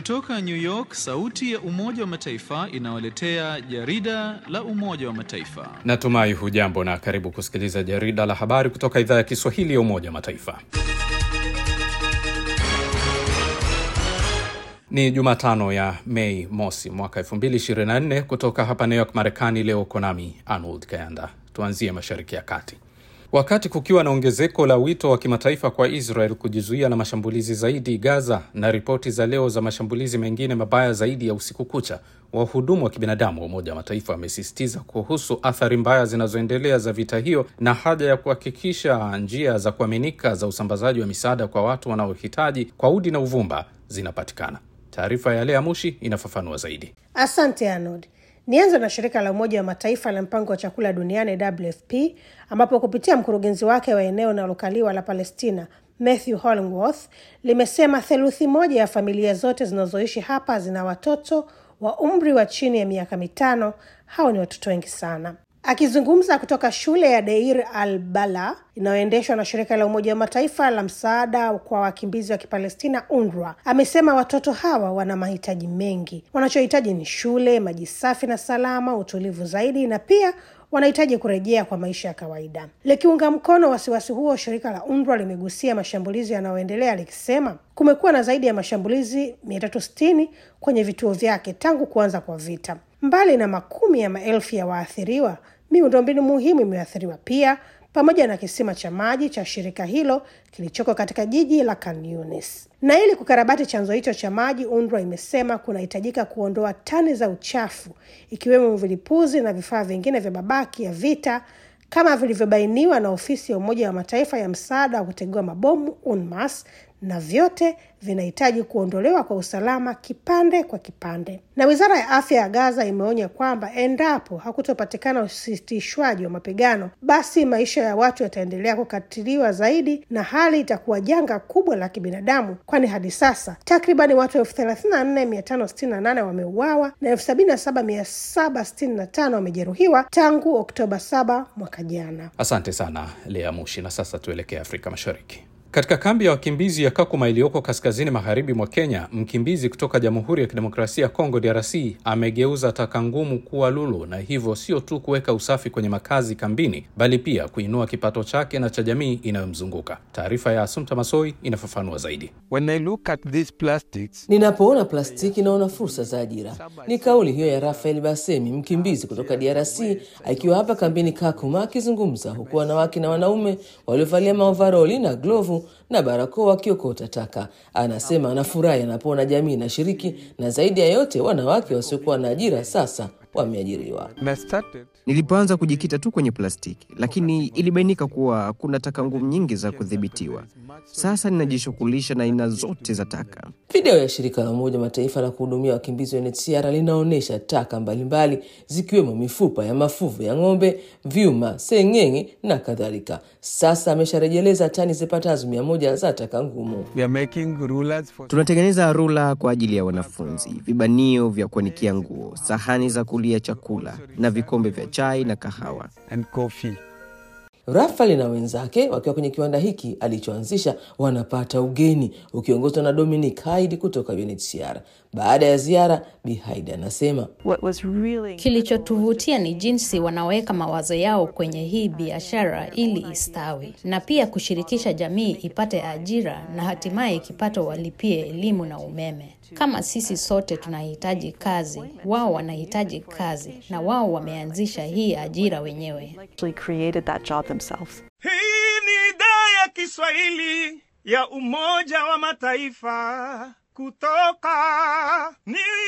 Kutoka New York, sauti ya Umoja wa Mataifa inawaletea jarida la Umoja wa Mataifa. Natumai hujambo na karibu kusikiliza jarida la habari kutoka idhaa ya Kiswahili ya Umoja wa Mataifa. Ni Jumatano ya Mei mosi mwaka 2024 kutoka hapa New York, Marekani. Leo konami Arnold Kayanda. Tuanzie Mashariki ya Kati. Wakati kukiwa na ongezeko la wito wa kimataifa kwa Israel kujizuia na mashambulizi zaidi Gaza na ripoti za leo za mashambulizi mengine mabaya zaidi ya usiku kucha, wahudumu wa kibinadamu wa Umoja wa Mataifa wamesisitiza kuhusu athari mbaya zinazoendelea za vita hiyo na haja ya kuhakikisha njia za kuaminika za usambazaji wa misaada kwa watu wanaohitaji kwa udi na uvumba zinapatikana. Taarifa ya Lea Mushi inafafanua zaidi. Asante Arnold. Nianze na shirika la Umoja wa Mataifa la mpango wa chakula duniani WFP, ambapo kupitia mkurugenzi wake wa eneo linalokaliwa la Palestina Matthew Hollingworth limesema theluthi moja ya familia zote zinazoishi hapa zina watoto wa umri wa chini ya miaka mitano. Hao ni watoto wengi sana. Akizungumza kutoka shule ya Deir al Bala inayoendeshwa na shirika la Umoja wa Mataifa la msaada kwa wakimbizi wa Kipalestina, UNRWA, amesema watoto hawa wana mahitaji mengi. Wanachohitaji ni shule, maji safi na salama, utulivu zaidi, na pia wanahitaji kurejea kwa maisha ya kawaida. Likiunga mkono wasiwasi huo, shirika la UNRWA limegusia mashambulizi yanayoendelea likisema kumekuwa na zaidi ya mashambulizi 360 kwenye vituo vyake tangu kuanza kwa vita. Mbali na makumi ya maelfu ya waathiriwa, miundombinu muhimu imeathiriwa pia, pamoja na kisima cha maji cha shirika hilo kilichoko katika jiji la Khan Younis. Na ili kukarabati chanzo hicho cha maji, UNRWA imesema kunahitajika kuondoa tani za uchafu, ikiwemo vilipuzi na vifaa vingine vya mabaki ya vita kama vilivyobainiwa na ofisi ya Umoja wa Mataifa ya msaada wa kutegua mabomu UNMAS, na vyote vinahitaji kuondolewa kwa usalama kipande kwa kipande. Na wizara ya afya ya Gaza imeonya kwamba endapo hakutopatikana usitishwaji wa mapigano, basi maisha ya watu yataendelea kukatiliwa zaidi na hali itakuwa janga kubwa la kibinadamu, kwani hadi sasa takribani watu elfu thelathini na nne mia tano sitini na nane wameuawa na elfu sabini na saba mia saba sitini na tano wamejeruhiwa tangu Oktoba saba mwaka jana. Asante sana Lea Mushi. Na sasa tuelekee Afrika Mashariki. Katika kambi ya wakimbizi ya Kakuma iliyoko kaskazini magharibi mwa Kenya, mkimbizi kutoka Jamhuri ya Kidemokrasia ya Kongo DRC amegeuza taka ngumu kuwa lulu, na hivyo sio tu kuweka usafi kwenye makazi kambini, bali pia kuinua kipato chake na cha jamii inayomzunguka. Taarifa ya Asumta Masoi inafafanua zaidi. When I look at these plastics, Ninapoona plastiki naona fursa za ajira. Ni kauli hiyo ya Rafael Basemi, mkimbizi kutoka DRC akiwa hapa kambini Kakuma, akizungumza huku wanawake na wanaume waliovalia maovaroli na glovu na barakoa wakiokota taka. Anasema anafurahi anapoona jamii inashiriki, na zaidi ya yote wanawake wasiokuwa na ajira sasa wameajiriwa. when I started, Nilipoanza kujikita tu kwenye plastiki, lakini ilibainika kuwa kuna taka ngumu nyingi za kudhibitiwa. Sasa ninajishughulisha na aina zote za taka. Video ya shirika la Umoja wa Mataifa la kuhudumia wakimbizi UNHCR linaonyesha taka mbalimbali zikiwemo mifupa ya mafuvu ya ng'ombe, vyuma, seng'eng'e na kadhalika. Sasa amesharejeleza tani zipatazo mia moja za taka ngumu. we are making rulers for Tunatengeneza rula kwa ajili ya wanafunzi, vibanio vya kuanikia nguo, sahani za kulia chakula na vikombe vya chai na kahawa. and coffee. Rafael na wenzake wakiwa kwenye kiwanda hiki alichoanzisha wanapata ugeni ukiongozwa na Dominic Haid kutoka UNHCR. Baada ya ziara, Bi Haid anasema What was really Kilichotuvutia ni jinsi wanaweka mawazo yao kwenye hii biashara ili istawi na pia kushirikisha jamii ipate ajira na hatimaye kipato walipie elimu na umeme. Kama sisi sote tunahitaji kazi, wao wanahitaji kazi na wao wameanzisha hii ajira wenyewe. actually created that job themselves. Hii ni idhaa ya Kiswahili ya Umoja wa Mataifa kutoka New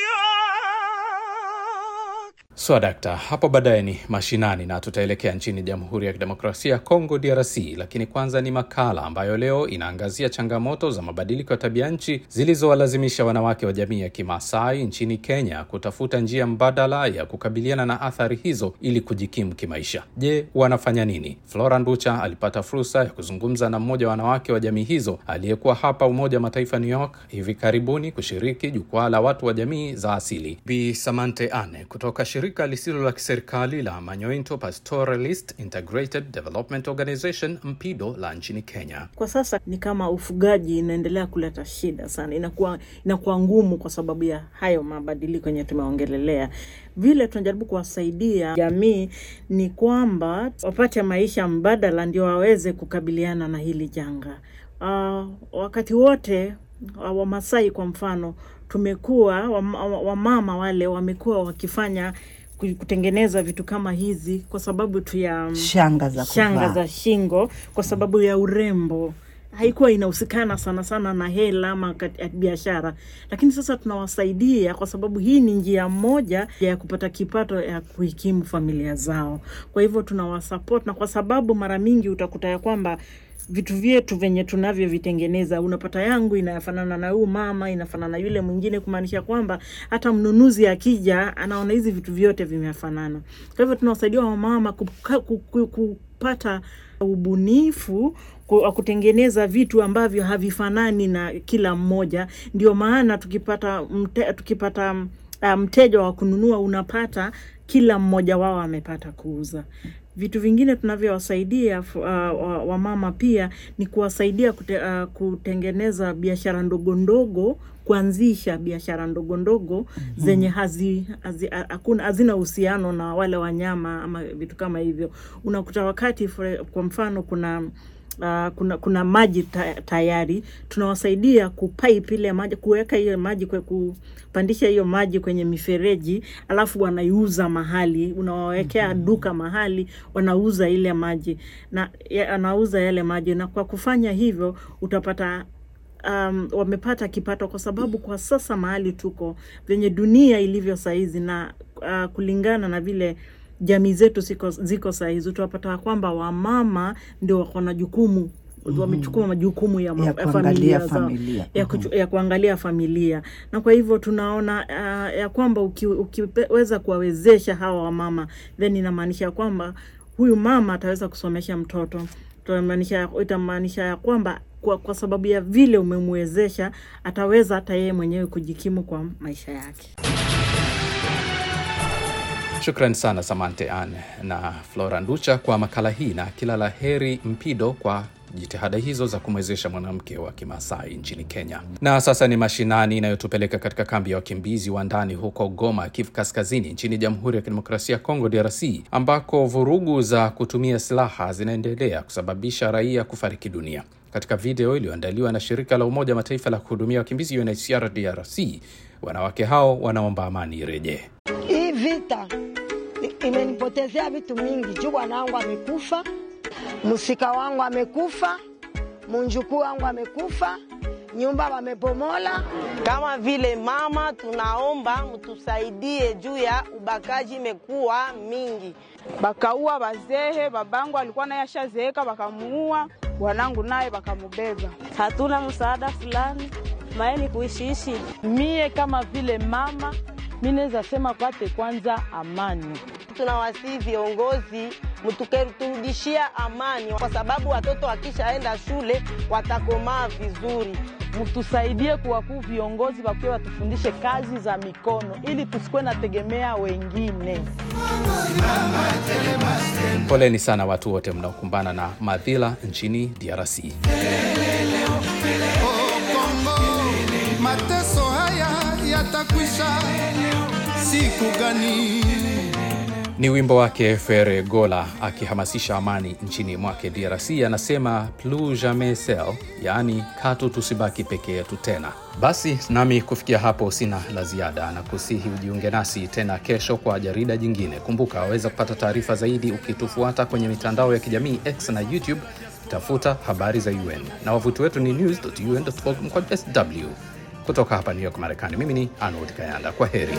York. Swadakta, hapo baadaye ni mashinani na tutaelekea nchini Jamhuri ya Kidemokrasia ya Kongo DRC, lakini kwanza ni makala ambayo leo inaangazia changamoto za mabadiliko ya tabia nchi zilizowalazimisha wanawake wa jamii ya Kimasai nchini Kenya kutafuta njia mbadala ya kukabiliana na athari hizo ili kujikimu kimaisha. Je, wanafanya nini? Flora Nducha alipata fursa ya kuzungumza na mmoja wa wanawake wa jamii hizo aliyekuwa hapa Umoja wa Mataifa New York hivi karibuni kushiriki jukwaa la watu wa jamii za asili. Bi Samante Ane kutoka shirika shirika lisilo la kiserikali la Manyointo Pastoralist Integrated Development Organization MPIDO la nchini Kenya. Kwa sasa ni kama ufugaji inaendelea kuleta shida sana, inakuwa inakuwa ngumu kwa sababu ya hayo mabadiliko yenye tumeongelelea. Vile tunajaribu kuwasaidia jamii ni kwamba wapate maisha mbadala, ndio waweze kukabiliana na hili janga. Uh, wakati wote uh, Wamasai kwa mfano tumekuwa wamama wa wale wamekuwa wakifanya kutengeneza vitu kama hizi kwa sababu tu ya shanga za shanga kuvaa. za shingo kwa sababu ya urembo haikuwa inahusikana sana sana na hela ama kat- biashara, lakini sasa tunawasaidia kwa sababu hii ni njia moja ya kupata kipato ya kuhikimu familia zao. Kwa hivyo tunawasupport, na kwa sababu mara mingi utakuta ya kwamba vitu vyetu venye tunavyovitengeneza, unapata yangu inafanana na huyu mama, inafanana na yule mwingine, kumaanisha kwamba hata mnunuzi akija anaona hizi vitu vyote vimefanana. Kwa hivyo tunawasaidia wamama kuka- ku- ku- kupata ubunifu ku- wa kutengeneza vitu ambavyo havifanani na kila mmoja. Ndio maana tukipata mte, tukipata uh, mteja wa kununua unapata kila mmoja wao amepata kuuza. Vitu vingine tunavyowasaidia uh, wa- wamama pia ni kuwasaidia kute, uh, kutengeneza biashara ndogo ndogo, kuanzisha biashara ndogo ndogo Mhm. zenye hazi, hazi, ha- hakuna hazina uhusiano na wale wanyama ama vitu kama hivyo. Unakuta wakati for, kwa mfano kuna Uh, kuna kuna maji ta, tayari tunawasaidia kupipe ile maji kuweka hiyo maji kwe, kupandisha hiyo maji kwenye mifereji alafu wanaiuza mahali unawawekea duka mahali wanauza ile maji na ya, anauza yale maji na kwa kufanya hivyo utapata um, wamepata kipato kwa sababu kwa sasa mahali tuko venye dunia ilivyo saizi na uh, kulingana na vile jamii zetu ziko, ziko sahizi utapata kwamba wamama ndio wako na jukumu Mhm. wamechukua majukumu ya, ma- Ya ya kuangalia familia zao familia. ya, kuchu, ya kuangalia familia na kwa hivyo tunaona uh, ya kwamba uki, ukiweza kuwawezesha hawa wamama then inamaanisha kwamba huyu mama ataweza kusomesha mtoto itamaanisha itamaanisha ya kwamba kwa, kwa sababu ya vile umemwezesha ataweza hata yeye mwenyewe kujikimu kwa maisha yake. Shukran sana Samante Ann na Flora Nducha kwa makala hii, na kila la heri Mpido kwa jitihada hizo za kumwezesha mwanamke wa Kimasai nchini Kenya. Na sasa ni mashinani inayotupeleka katika kambi ya wakimbizi wa ndani huko Goma, Kivu Kaskazini, nchini Jamhuri ya Kidemokrasia ya Kongo, DRC, ambako vurugu za kutumia silaha zinaendelea kusababisha raia kufariki dunia. Katika video iliyoandaliwa na shirika la Umoja wa Mataifa la kuhudumia wakimbizi UNHCR DRC, wanawake hao wanaomba amani irejee. Hii vita i- imenipotezea vitu mingi. Juu bwana wangu amekufa, msika wangu amekufa, munjukuu wangu amekufa, nyumba wamebomola. Kama vile mama, tunaomba mtusaidie juu ya ubakaji imekuwa mingi. bakaua bazehe, babangu alikuwa naye ashazeeka, bakamuua bwanangu naye bakamubeba. hatuna msaada fulani maeni kuishiishi. Mie kama vile mama, mi naweza sema kwate kwanza amani. Tunawasihi viongozi mtukerudishia amani, kwa sababu watoto wakishaenda shule watakomaa vizuri. Mtusaidie kuwakuu viongozi wakiwa watufundishe kazi za mikono ili tusikuwe nategemea wengine. Poleni sana watu wote mnaokumbana na madhila nchini DRC. Mateso haya yatakwisha siku gani? Ni wimbo wake Fere Gola akihamasisha amani nchini mwake DRC. Anasema plus jamais seul, yaani katu tusibaki peke yetu tena. Basi nami kufikia hapo sina la ziada, na kusihi ujiunge nasi tena kesho kwa jarida jingine. Kumbuka waweza kupata taarifa zaidi ukitufuata kwenye mitandao ya kijamii X na YouTube, tafuta habari za UN na wavuti wetu ni news.un.org mkwaju sw. Kutoka hapa New York, Marekani, mimi ni Arnold Kayanda. Kwa heri.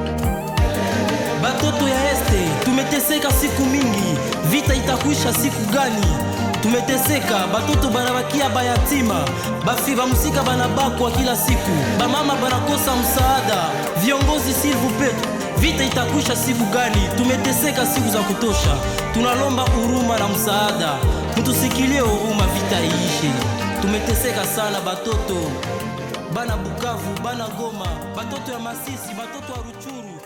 Batoto ya este tumeteseka siku mingi, vita itakwisha siku gani? Tumeteseka, batoto banabakia bayatima, bafi bamusika banabakwa kila siku, bamama banakosa msaada. Viongozi s'il vous plaît, vita itakwisha siku gani? Tumeteseka siku za kutosha, tunalomba huruma na msaada, mtusikilie huruma, vita iishe. Tumeteseka sana batoto bana Bukavu, bana Goma, batoto ya Masisi, batoto ya Ruchuru